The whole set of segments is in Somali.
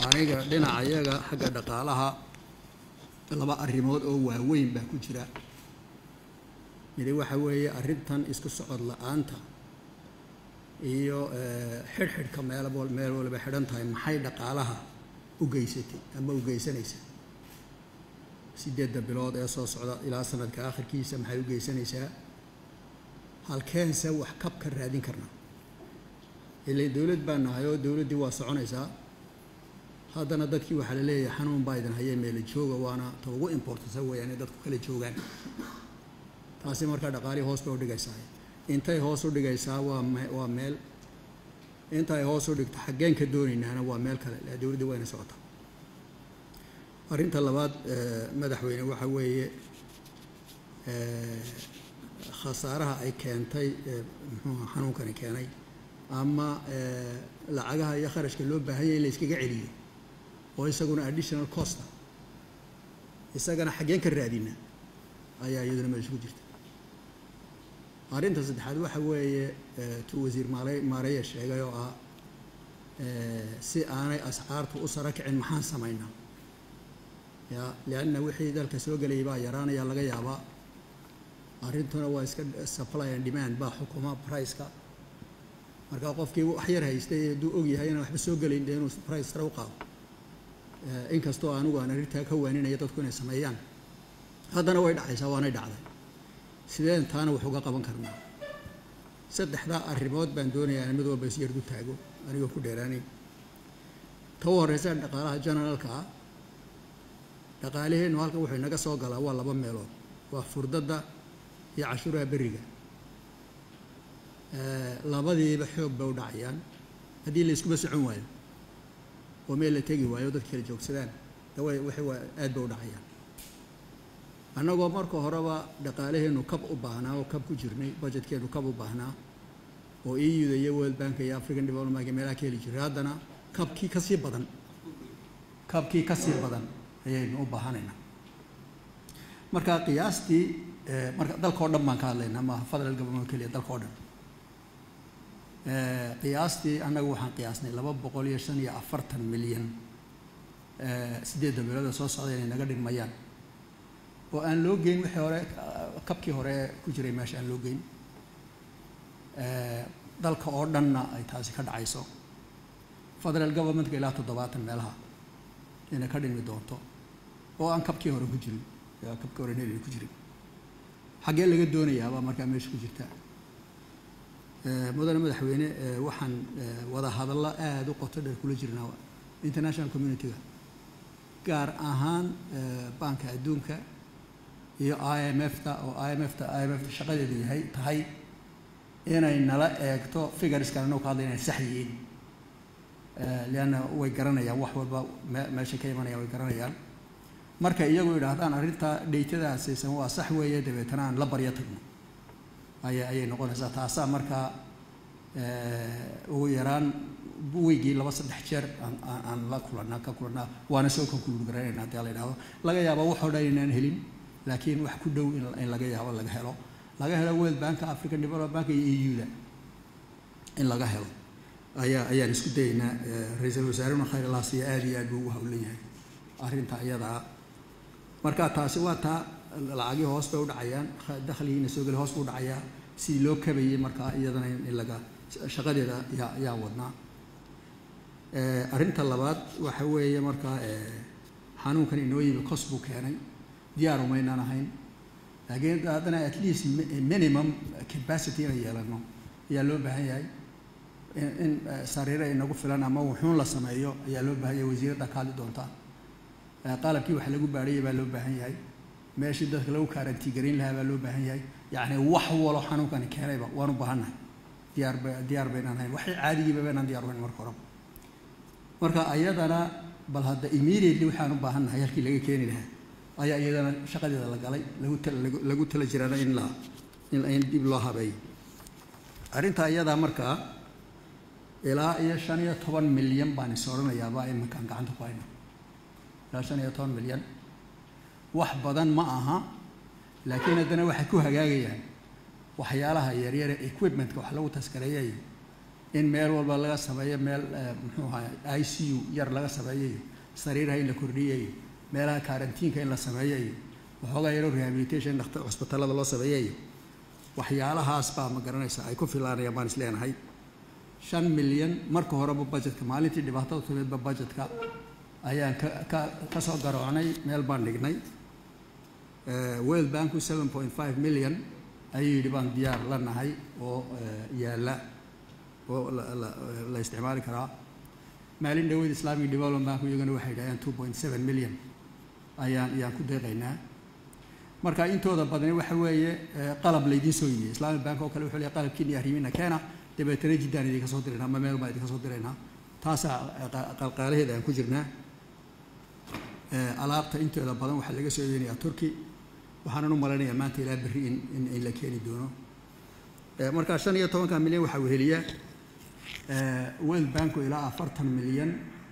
aniga dhinaca iyaga xagga dhaqaalaha laba arrimood oo waaweyn baa ku jira midi waxa weeye arrintan isku socod la-aanta iyo xidhxidhka meel meel waliba xidhan tahay maxay dhaqaalaha u geysatay ama u geysanaysa sideedda bilood ee soo socda ilaa sanadka akhirkiisa maxay u geysanaysaa halkeense wax kab ka raadin karna ila dowlad baa nahay oo dowladdii waa soconaysaa haddana dadkii waxaa la leeyahay xanuun baa idin hayee meela jooga waana ta ugu importasa weeyaan inay dadku kala joogaan taasi markaa dhaqaalihii hoos bay udhigaysaa intay hoos u dhigaysaa waa me waa meel intaay hoos u dhigto xaggeen ka doonaynaana waa meel kale la dowladdii wayna socotaa arrinta labaad madaxweyne waxa weeye khasaaraha ay keentay muxuuha xanuunkani keenay ama lacagaha iyo kharashka loo baahanyay in la iskaga celiyo oo isaguna additional costa isagana xaggeen ka raadina ayaa iyaduna meesha ku jirta arrinta saddexaad waxa weeye tu wasiir maale maareya sheegay oo ah si aanay ascaartu u sara kicin maxaan samaynaa ya lianna wixii dalka soo gelayay baa yaraanaya laga yaabaa arrintuna waa iska supply and demand baa xukuma priceka marka qofkii wax yar haystay hadduu og yahay inaan waxba soo gelayn dee inuu price sare u qaado inkastoo anigu aan arrintaa ka waaninaya dadku inay sameeyaan haddana way dhacaysaa waanay dhacday sideen taana wax uga qaban karnaa saddexdaa arrimood baan doonayaa in mid walba isyardu taago anigoo ku dheeraanayn ta u horreysa dhaqaalaha generaalka ah dhaqaaliheennu halkan wuxuu inaga soo galaa waa laba meelood waa furdadda iyo cashuuraha berriga labadiiba xoog bay u dhacayaan haddii la iskuba socon waayo oo meel la tegi waayo dadka kala joogsadaan dawa waxay waa aad bay u dhacayaan annagoo marka horeba dhaqaalaheennu kab u baahnaa oo kab ku jirnay budgetkeennu kab u baahnaa oo euda iyo world bank iyo african development bank meelaha ka heli jiray haddana kabkii ka sii badan kabkii ka sii badan ayaynu u baahanaynaa marka qiyaastii marka dalka o dhan baan ka hadlaynaa maaha federal government keliya dalka o dhan qiyaastii annaga waxaan qiyaasnay laba boqol iyo shan iyo afartan milyan sideedda bilooda soo socda inay naga dhigmayaan oo aan loo geyn wixii hore kabkii hore ku jiray meesha aan loo geyn dalka oo dhanna ay taasi ka dhacayso federal governmentka ilaa toddobaatan meelaha inay ka dhimi doonto oo aan kabkii hore ku jirin kabkii hore neli ku jirin xaggee laga doonayaabaa markaa meesha ku jirta mudane madaxweyne waxaan wada hadallo aada u qoto dheer kula jirnaa international community-ga gaar ahaan banka adduunka iyo i m f ta oo i m f ta i m f shaqadeedu yahay tahay inay nala eegto figureskan anoo ka hadlay inay sax yihiin lianna way garanayaan wax walba meesha ka imanayaan way garanayaan marka iyagu yidhaahdaan arrintaa dheytadaasaysan waa sax weeye dabeetana aan la baryo tagno aya ayay noqonaysaa taasaa markaa ugu yaraan weygii laba saddex jeer aan aan la kulanaa ka kulanaa waana soo konkuluud garanayna haddii la yidhahdo laga yaabo waxoo dhan inaan helin laakiin wax ku dhow in laga yaabo laga helo laga helo world banka african development bank iyo eu-da in laga helo ayaa ayaan isku dayaynaa ra-iisul wasaarena khayr allah siiya aada iyo aad buu ugu hawlan yahay arrinta iyadaa marka taasi waa taa lacagii hoos bay u dhacayaan dakhligiina soo geli hoos buu dhacayaa sidii loo kabayay markaa iyadana in laga shaqadeeda yaa yaa wadnaa arrinta labaad waxa weeye markaa xanuunkan inoo yimi cos buu keenay diyaaru maynaan ahayn laakiin haddana at least minimum capacity inay yeelano ayaa loo baahan yahay in sariiro inagu filan ama wuxuun la sameeyo ayaa loo baahan yahay wasiiradda ka hadli doonta qalabkii wax lagu baadhayay baa loo baahan yahay meeshii dadka lagu kaarantiigarayn lahaa baa loo baahan yahay yacni wax walo xanuunkani keenayba waanu baahannahay diyaar ba diyaar baynaan hayn waxay caadigiiba baynaan diyaar hayn marka horeba marka ayadana bal hadda immediately waxaan u baahannahay halkii laga keeni lahaa ayaa iyadana shaqadeeda la galay lagu tala lagu tala jirana in la in dib loo habeeyo arrinta iyadaa markaa ilaa iyo shan iyo toban milyan baan is odhanayaaba iminkaan gacanta ku hayno ilaa shan iyo toban milyan wax badan ma aha laakiin haddana waxay ku hagaagayaan waxyaalaha yaryare equipmentka wax lagu taskareeyay in meel walba laga sameeyo meel muxuu ahaa i c u yar laga sameeyayo sariiraha in la kordhiyayo meelaha karantiinka in la sameeyayo waxoogaa yaro rehabilitation cusbitallada loo sameeyayo waxyaalahaas baa ma garanaysaa ay ku filaanayaan baan is leenahay shan milyan marka horeba budgetka maalintii dhibaatada tumeedba budgetka ayaan ka ka ka soo garoocnay meel baan dhignay world banku seven point five million ayuu yidhi baan diyaar la nahay oo yaalla oo la isticmaali karaa maalin dhaweyd islamic development banku iyagana waxay yidhahdeen two point seven million ayaan ayaan ku deeqaynaa marka intooda badani waxa weeye qalab laydiin soo yimiyey islamic bank oo kale wuxuu leeyahay qalabkiini arrimina keena dabeetana jiddaan idinka soo diraynaa ama meel baan idinka soo diraynaa taasaa qalqaalaheeda aan ku jirnaa alaabta intooda badan waxaa laga soo iibinayaa turkey waxaanan u malaynayaa maanta ilaa berri in in in la keeni doono markaa shan iyo tobanka milyan waxaa weheliya world banku ilaa afartan milyan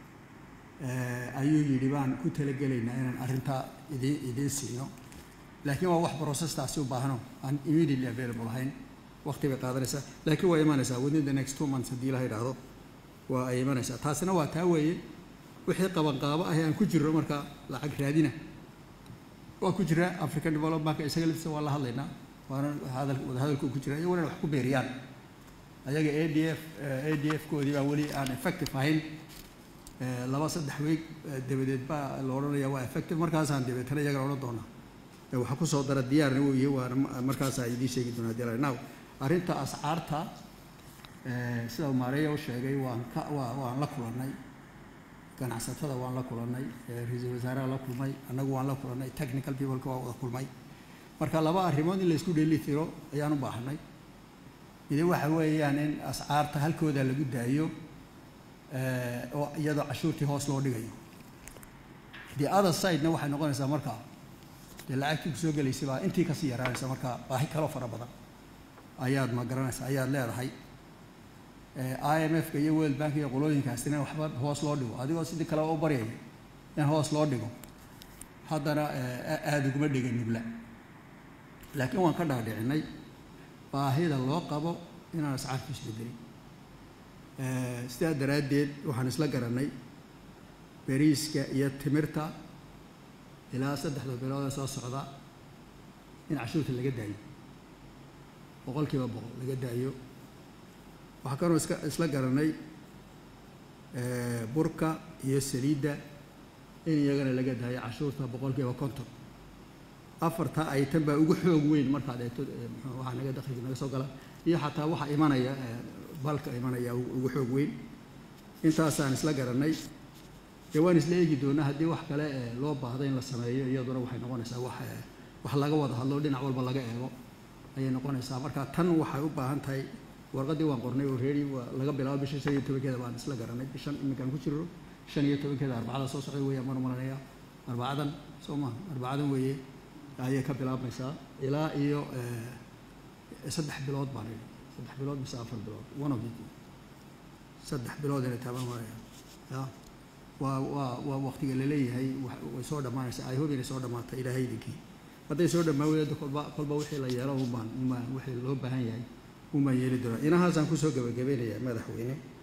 ayuu yidhi baan ku talagelaynaa inaan arrintaa idiin idiin siino laakiin waa wax processtaasi u baahno aan immediately available ahayn waqti bay qaadanaysaa laakiin waa imanaysaa within the next two months haddii la yidhaahdo waa ay imanaysaa taasina waa taa weeye wixii qabanqaabo ah aan ku jirro marka lacag raadina waa ku jira african development bank isaga laftiisa waa la hadlaynaa waana hadal wadahadalku ku jira iyaguna wax ku beeriyaan ayaga a d f a d f koodii baa weli aan effective ahayn laba saddex weeg dabadeed baa la odhanaya waa effective markaasaan dabeetana iyagana odhan doonaa waxa kusoo dara diyaarna weye waana markaasaa idiin sheegi doonaa dii now arrinta ascaarta sida maareeya u sheegay waan ka waa waan la kulannay ganacsatada waan la kulannay ra-iisul wasaaraha la kulmay annagu waan la kulannay technical peopleka waa wada kulmay marka laba arrimood in laysku dheeli tiro ayaan u baahanay midi waxa weeyaan in ascaarta halkooda lagu daayo oo iyadoo cashuurtii hoos loo dhigayo the other sidena waxay noqonaysaa markaa dee lacagtii kusoo gelaysay baa intii kasii yaraanaysa marka baahi kaloo fara badan ayaad ma garanaysaa ayaad leedahay i m f ka iyo world bank iyo qolooyinkaasina waxba hoos loo dhigo adigoo sidii kale u baryaya in hoos loo dhigo haddana aada uguma dhigan nugla laakiin waan ka dhaadhicinay baahida loo qabo inaan ascaarku isbedelin sidaa daraaddeed waxaan isla garanay beriiska iyo timirta ilaa saddexda bilood ee soo socda in cashuurta laga daayo boqol kiiba boqol laga daayo waxaa kaloo iska isla garanay burka iyo saliidda in iyagana laga daayo cashuurta boqol kiiba konton afarta item baa ugu xoog weyn markaad eegto waxaa naga dakhliga naga soo gala iyo xataa waxa imanaya balka imanaya ugu xoog weyn intaasaan isla garanay dee waan isla eegi doonaa haddii wax kale loo baahda in la sameeyo iyaduna waxay noqonaysaa wax wax laga wada hadlo dhinac walba laga eego ayay noqonaysaa marka tan waxay u baahan tahay warqaddii waan qornay oo reeri waa laga bilaabo bisha shan iyo tobankeeda baan isla garanay bishan iminkaan ku jiro shan iyo tobankeeda arbacada soo socda weeyaan baan umalanaya arbacadan soo maha arbacadan weeye ayay ka bilaabmaysaa ilaa iyo saddex bilood baan idhi saddex bilood mise afar bilood one of the saddex bilood inay taabaan maraya ya waa waa waa waqtiga laleeyahay way soo dhammaanaysaa i hope inay soo dhammaata ilaahay idinkii hadday soo dhammaan weydo kolba kolba wixii la yeelo unbaan unbaan wixii loo baahan yahay unbaan yeeli doonaa inahaasaan kusoo gabagabeynayaa madaxweyne